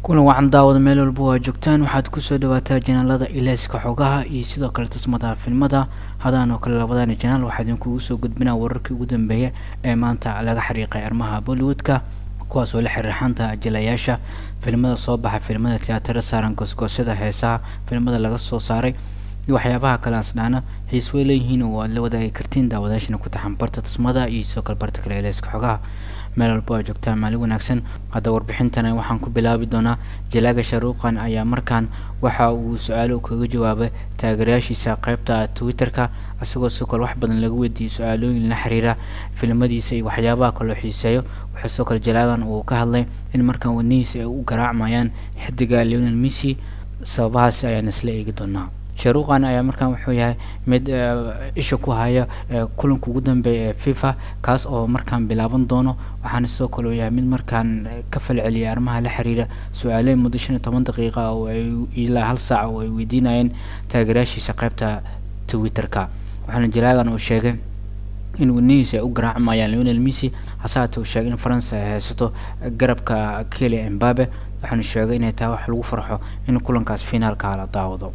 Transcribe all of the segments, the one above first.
kulan wacan daawada meel walba waa joogtaan waxaad kusoo dhawaataa janaalada ileyska xogaha iyo sidoo kale tasmada filmada hadaan oo kale labadani janaal waxaa idinkugu soo gudbinaa wararkii ugu dambeeya ee maanta laga xariiqay arrimaha bollywoodka kuwaas oo la xiriirxanta jilayaasha filmada soo baxa filmada tiyaatarada saaran goosgoosyada heesaha filmada laga soo saaray iyo waxyaabaha kale asdhaana xiis way leeyihiin oo aad la wadaagi kartiin daawadaashana ku taxan barta tasmada iyo sidoo kale barta kale eleyska xogaha meel walba waa joogtaa maalin wanaagsan hadda warbixintana waxaan ku bilaabi doonaa jalaaga sharuuqan ayaa markaan waxa uu su-aalo kaga jawaabay taageerayaashiisa qeybta twitter-ka isagoo sidoo kale wax badan laga weydiiyey su-aalooyin la xiriira filmadiisa iyo waxyaabaha kaloo xiiseeyo wuxuu sidoo kale jalaagan uu ka hadlay in markaan wadnihiisa ay u garaacmayaan xidiga leonel missy sababahaasi ayaan isla eegi doonaa sharuuqan ayaa markaan wuxuu yahay mid isha ku haya kulanka ugu dambeeya ee fifa kaas oo markaan bilaaban doono waxaana sidoo kale uu yahay mid markaan ka falceliyay arrimaha la xiriira su-aaleyn muddo shan iyo toban daqiiqa oo ay ilaa hal saac oo ay weydiinayeen taageerayaashiisa qeybta twitter-ka waxaana jalaagan uu sheegay in wadnihiisa ay u garaacmayaan leonel missy hase haatee uu sheegay in faransa ay haysato garabka keli embabe waxaana sheegay inay tahay wax lagu farxo in kulankaas finaalka la daawado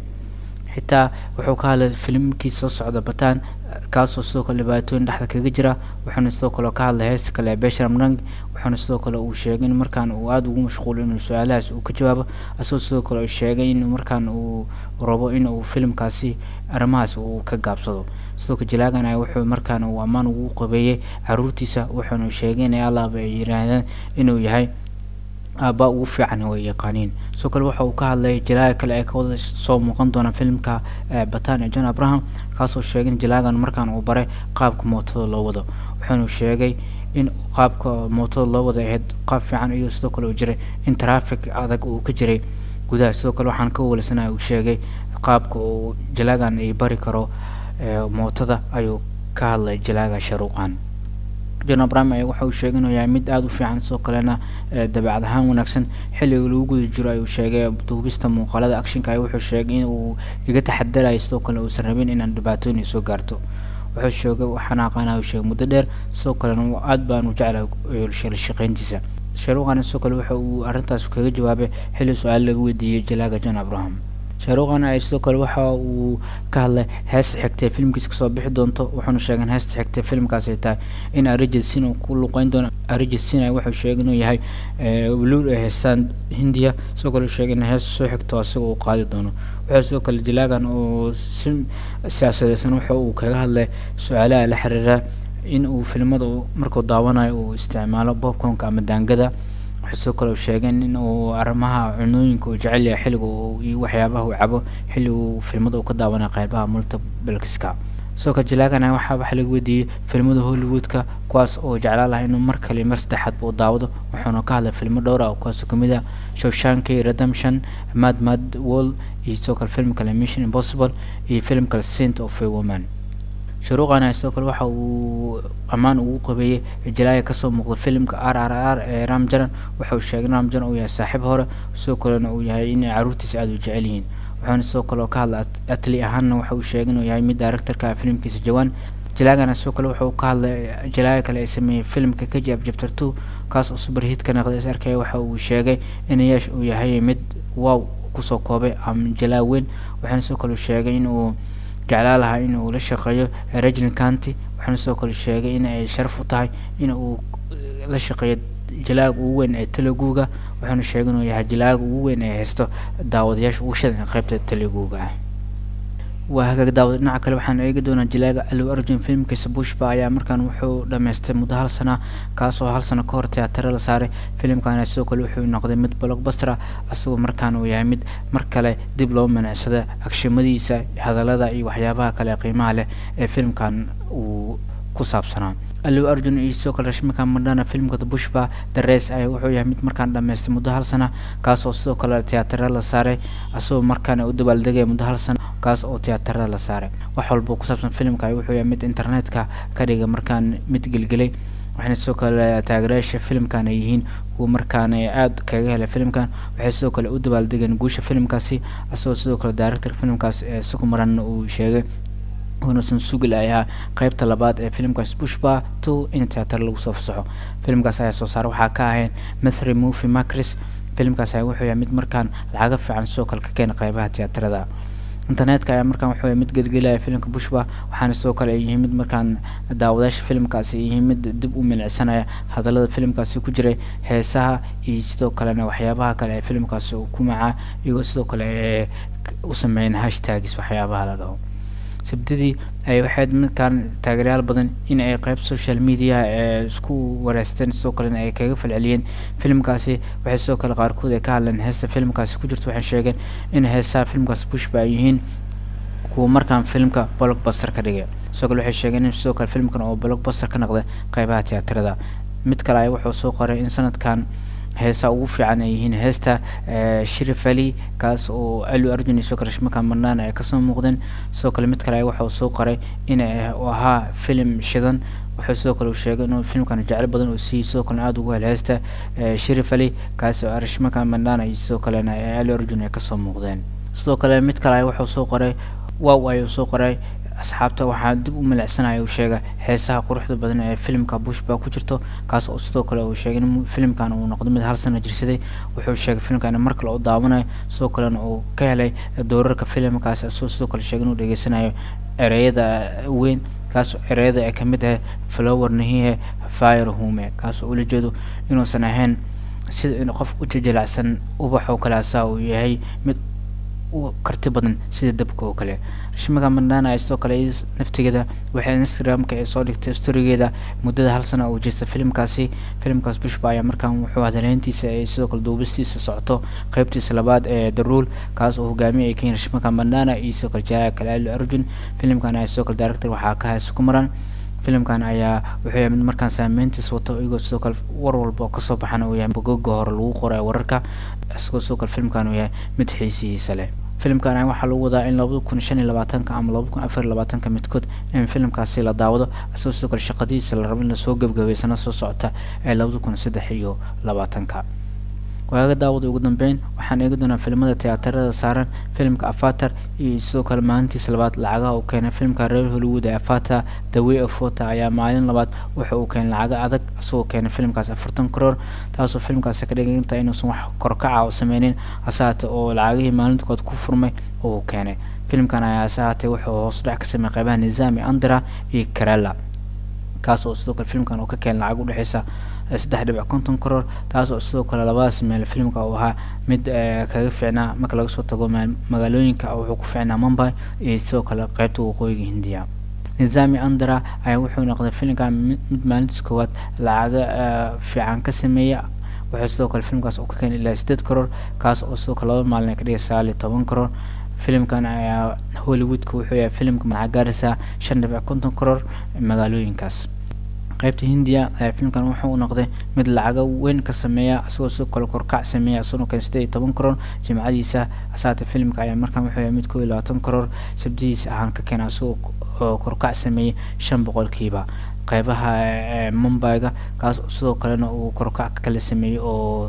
xitaa wuxuu ka hadlay filimkii soo socda bataan kaasoo sidoo kale dhibaatooyin dhexda kaga jira wuxuuna sidoo kale ka hadlay heesta kale ee beshram rang wuxuuna sidoo kale uu sheegay in markaan uu aada ugu mashquulo inuu su-aalahaas uu ka jawaabo isagoo sidoo kale uu sheegay in markaan uu rabo in uu filimkaasi arrimahaas uu ka gaabsado sidoo kale jalaagan ay wuxuu markaan uu ammaan ugu qabeeyey caruurtiisa wuxuuna sheegay in allaaba ay yiraahdeen inuu yahay aabaa ugu fiican way yaqaaniin sidoo kale waxa uu ka hadlay jalaaga kale ee kawada soo muuqan doona filimka batan ee john abraham kaasoo sheegay in jalaagan markaan uu baray qaabka mootada loo wado wuxuuna sheegay in qaabka mootada loo wada ahayd qaab fiican iyo sidoo kale uu jiray in traffic adag uu ka jiray gudaha sidoo kale waxaan ka walasanaya uu sheegay qaabka uu jalaagan ay bari karo mootada ayuu ka hadlay jalaaga sharuuqan john abraham ayaa waxa uu sheegay inuu yahay mid aada u fiican sidoo kalena dabeecad ahaan wanaagsan xilliga lagu guda jiro ayuu sheegay duubista muuqaalada actionka ay wuxuu sheegay in uu iga taxadarayo sidoo kale uusan rabin inaan dhibaatooyin ay soo gaarto wuxuu sheegay waxaan aqaana uu sheegay muddo dheer sidoo kalena aada baan u jeclahay la shaqeyntiisa sharuuqan sidoo kale waxa uu arrintaas kaga jawaabay xilli su-aal laga weydiiyey jalaaga john abraham sharuuqan ay sidoo kale waxa uu ka hadlay heesta xigtay filimkiisa kasoo bixi doonto wuxuuna sheegay in heesta xigtay filimkaas ay tahay in arijid sin uu ku luqeyn doono arijid sin wuxuu sheegay inuu yahay wuluul ay haystaan hindiya sidoo kale uu sheegay in heesta soo xigto isaga uu qaadi doono wuxuu sidoo kale jalaagan uu si siyaasadeysan wuxa uu kaga hadlay su-aalaha la xiriira in uu filimada markuu daawanayo uu isticmaalo bobconka ama daangada wuxuu sidoo kale uu sheegay in uu arrimaha cunooyinka uu jecel yahay xilliga iyo waxyaabaha uu cabo xilli uu filmada uu ka daawanaya qeybaha multibalkiska sidoo kale jalaagana waxaa waxa laga weydiiyey filmada hollywoodka kuwaas oo jeclaan lahaa inuu mar kale mar saddexaadba uu daawado wuxuuna ka hadlay filmo dhowr ah kuwaasoo kamid ah shawshanki redemption mad mad wall iyo sidoo kale film kale mission impossible iyo film kale saint of a woman sharuuqana sidoo kale waxa uu ammaan ugu qabeeyey jalaaga kasoo muuqda filimka r r r ee ramjaran waxa uu sheegay in ramjaran uu yahay saaxiib hore sidoo kalena uu yahay inay caruurtiisa aada u jecel yihiin wuxuuna sidoo kale oo ka hadla atli ahaanna waxa uu sheegay inuu yahay mid directorka filimkiisa jawaan jalaagana sidoo kale wuxuu ka hadlay jalaaga kale ee sameeyey filimka kajab chapter two kaas oo superhit ka noqday is arkaya waxa uu sheegay in yeesh uu yahay mid wow kusoo koobay ama jalaa weyn waxaana sidoo kale uu sheegay in uu jeclaa lahaa in uu la shaqeeyo rajin county waxaana sidoo kale sheegay in ay sharaf u tahay in uu la shaqeeyo jalaaga ugu weyn ee teleguga wuxuuna sheegay inuu yahay jalaaga ugu weyn ee haysto daawadayaasha ugu shadan ee qeybta teleguga ah waa hagaag daawad dhinaca kale waxaan eegi doonaa jalaaga allow arjun filimkiisa bushba ayaa markaan wuxuu dhameystay muddo hal sana kaasoo hal sano ka hor teatare la saaray filimkana sidoo kale wuxuu noqday mid blockbuster ah isagoo markaan uu yahay mid mar kale dib loo manacsada agshimadiisa hadallada iyo waxyaabaha kale qiimaha leh ee filimkan uu ku saabsanaa allow arjun iyo sidoo kale rashmika madhana filimkooda bushba darees ayaa wuxuu yahay mid markaan dhameystay muddo hal sana kaasoo sidoo kale teatare la saaray isagoo markaana u dabaaldegaya muddo hal sana kaas oo tiyaatarada la saaray wax walba ku saabsan filimka wuxuu yahay mid internetka ka dhiga markaan mid gelgelay waxayna sidoo kale taageerayaasha filimkan ay yihiin kuwa markaan aada kaga helay filimkan waxay sidoo kale u dabaaldegeen guusha filimkaasi isagoo sidoo kale director filimkaas ee sukumaran uu sheegay unasan sugil ay ahaa qeybta labaad ee filimkaas bushba two in teatar lagu soo fasaxo filimkaas ayaa soo saara waxaa ka ahayn methry movie macris filimkaas ayaa wuxuu yahay mid markaan lacaga fiican sidoo kale ka keena qeybaha tiyaatarada internetka ayaa markaan wuxuu yahay mid gelgelaya filimka bushba waxaana sidoo kale ay yihiin mid markaan daawadaasha filimkaasi ay yihiin mid dib u milicsanaya hadallada filimkaasi ku jiray heesaha iyo sidoo kalena waxyaabaha kale ee filimkaasi uu ku macaa iyagoo sidoo kale ee u sameeyeen hashtagis waxyaabaha la dhaho sabdidii ay waxayd markaan taageerayaal badan in ay qeyb social media ee isku wareysteen sidoo kalena ay kaga falceliyeen filimkaasi waxay sidoo kale qaarkood ay ka hadleen heesta filimkaasi ku jirto waxay sheegeen in heesaha filimkaasi bushba ay yihiin kuwa markaan filimka blockbuster ka dhigay sidoo kale waxay sheegeen in sidoo kale filimkan oo blockbuster ka noqday qeybaha tiyaatarada mid kale ay wuxuu soo qoray in sanadkan heesa ugu fiican ay yihiin heesta shirif ali kaas oo alu arjun iyo sidoo kale rashmaka marnaan ay kasoo muuqdeen sidoo kale mid kale wuxuu soo qoray in uu ahaa filim shidan wuxuu sidoo kale uu sheegay inuu filimkan jecel badan uu siiyey sidoo kalena aada ugu hel heesta shirif ali kaas oo rashmaka marnaan iyo sidoo kalena alu arjun ay kasoo muuqdeen sidoo kale mid kale wuxuu soo qoray wow ayuu soo qoray asxaabta waxaa dib u milicsanaya uu sheega heesaha quruxda badan ee filimka bushba ku jirto kaas oo sidoo kale uu sheegay in filimkan uu noqdo mid hal sano jirsaday wuxuu sheegay filimkan mar kale u daawanayo sidoo kalena uu ka helay doorarka filimkaas asoo sidoo kale sheegay inuu dhegeysanayo ereyada weyn kaas ereyada ay kamid ah flower nahihe fire hume kaas oo ula jeedo inuusan ahayn sida in qof u jajilacsan ubax oo kale asaa uu yahay mid karti badan sida dabka oo kale rashmaka mandana ay sidoo kale naftigeeda waxay instagramka ay soo dhigtay storigeeda muddada hal sana oo jirta filimkaasi filimkaas bushba ayaa markaan wuxuu hadaleyntiisa ay sidoo kale duubistiisa socoto qeybtiisa labaad ee the rule kaas oo hogaamiye ay ka yihiin rashmaka mandana iyo sidoo kale jaya kale ali arjun filimkan ay sidoo kale director waxaa ka haysa ku maran filimkan ayaa wuxuu yahay mid markaan saameyntiis wato iyagoo sidoo kale war walba oo kasoo baxana uu yahay bogoga hore lagu qoray wararka isagoo sidoo kale filimkan uu yahay mid xiisihiisa leh filimkan waxaa lagu wadaa in labada kun shan iyo labaatanka ama laba kun afar iyo labaatanka midkood in filimkaasi la daawado isagoo sidoo kale shaqadiisa la rabo in lasoo gebgabay sana soo socota ee labada kun saddex iyo labaatanka waaga daawada ugu dambeyn waxaan eegi doonaa filimada tiyaatarada saaran filimka afatar iyo sidoo kale maalintiisa labaad lacagaha uu keenay filimka reer hollywood ee afatar the way of water ayaa maalin labaad wuxa uu keenay lacaga adag isagoo keenay filimkaas afartan karoor taasoo filimkaasi ka dhiganta inuusan wax korkaca u sameynin hasaate oo lacagihii maalintood ku furmay oo uu keenay filimkan ayaa hasaate wuxuu hoos dhac ka sameeyay qeybaha nizaami andra iyo karela kaas oo sidoo kale filimkan uu ka keenay lacag udhexeysa saddex dhibic konton karoor taas oo sidoo kale labadaas meel filimka uu ahaa mid kaga fiicnaa marka laga soo tago magaalooyinka wuxuu ku fiicnaa mumbai iyo sidoo kale qeybta waqooyiga hindiya nizami andra ayaa wuxuu noqday filimkan mid maalintiis koowaad lacaga fiican ka sameeya wuxuu sidoo kale filimkaas uu ka keenay ilaa sideed karoor kaas oo sidoo kale laba maalin ay ka dhigay sagaal iyo toban karoor filimkan ayaa hollywoodka wuxuu yahay filimka maxaa gaaraysaa shan dhibic konton karoor magaalooyinkaas qaybta hindiya ayaa filimkan wuxuu noqday mid lacaga weyn ka sameeya isagoo sidoo kale korkac sameeya isagoo kale sideed iyo toban karoor jimcadiisa asaate filimka ayaa markaan wuxuu yahay mid koo iyo labaatan karoor sabdihiisa ahaan ka keena isagoo korkac sameeyay shan boqolkiiba qeybaha mumbaiga kaas sidoo kalena uu korkac kala sameeyey oo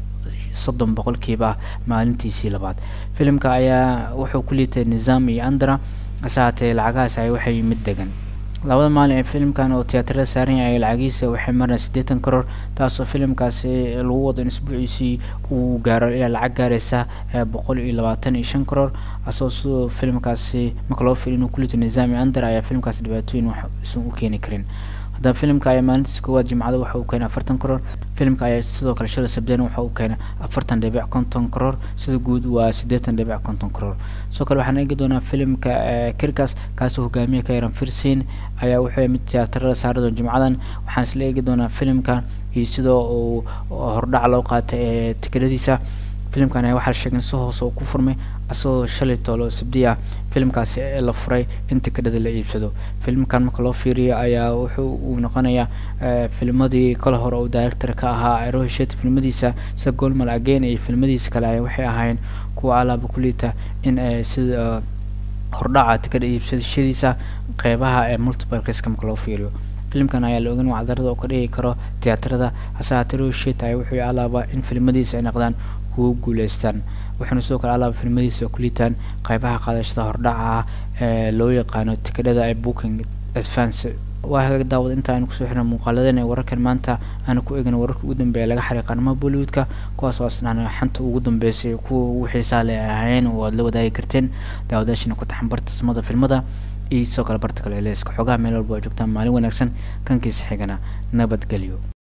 soddon boqolkiiba maalintiisii labaad filimka ayaa wuxuu ku liitay nizaam iyo andra asahaatee lacagahaas ay waxay mid degan labada maalin ee filimkan oo tiyaatarada saaran yahay lacagiisa waxay mareen siddeetan karoor taasoo filimkaasi lagu wado in isbuuciisii uu gaaro ilaa lacag gaaraysa boqol iyo labaatan iyo shan karoor asagoo sidoo filimkaasi marka loo fiiriyo inuu ku liito nizaami andar ayaa filimkaasi dhibaatooyin wax isan u keeni karin haddaba filimka ayaa maalintiisa koowaad jimcada waxa uu keenay afartan karoor filimka ayaa sidoo kale shala sabdeen waxa uu keenay afartan dhibic konton karoor sida guud waa siddeetan dhibic konton karoor sidoo kale waxaan eegi doonaa filimka kirkas kaasoo hogaamiye ka yaran firsin ayaa wuxuu mid tiyaatarada saaradoon jimcadan waxaan isla eegi doonaa filimka iyo sidoo uu hordhac loo qaatay ee tikeladiisa filimkan ayaa waxaa sheegay si hoose uu ku furmay asagoo shalay toolo sabdi ah filimkaasi la furay in tikadhada la iibsado filimkan marka loo fiiriyo ayaa wuxuu uu noqonayaa filmadii kale hore uu director ka ahaa aroheshet filmadiisa sida golmal again iyo filmadiisa kale ayaa waxay ahaayeen kuwa alaaba kuliita in sida hordhaca tikadha iibsadashadiisa qeybaha ee multiplexka marka loo fiiriyo filimkan ayaa la ogan wacdarada oo ka dhigi karo tiyaatarada hase haatee roheshet ayaa wuxuu alaaba in filmadiisa ay noqdaan kuwa guuleystaan waxaana sidoo kale alaaba filmadiisa ku liitaan qeybaha qaadashada hordhaca ah ee loo yaqaano tikadhada ee booking advance waa hagaag daawad inta aynu kusoo xirna muuqaaladan ee wararkan maanta aanu ku eegna wararka ugu dambeeya laga xariiqa arrimaha bollywoodka kuwaas oo asnaan xanta ugu dambeysay kuwa ugu xiisaa le ahayn oo aad la wadaagi karteen daawadaashina ku taxan barta samada filmada iyo sidoo kale barta kale eleeska xogaha meel walba oo joogtaan maalin wanaagsan kankiisa xigana nabadgelyo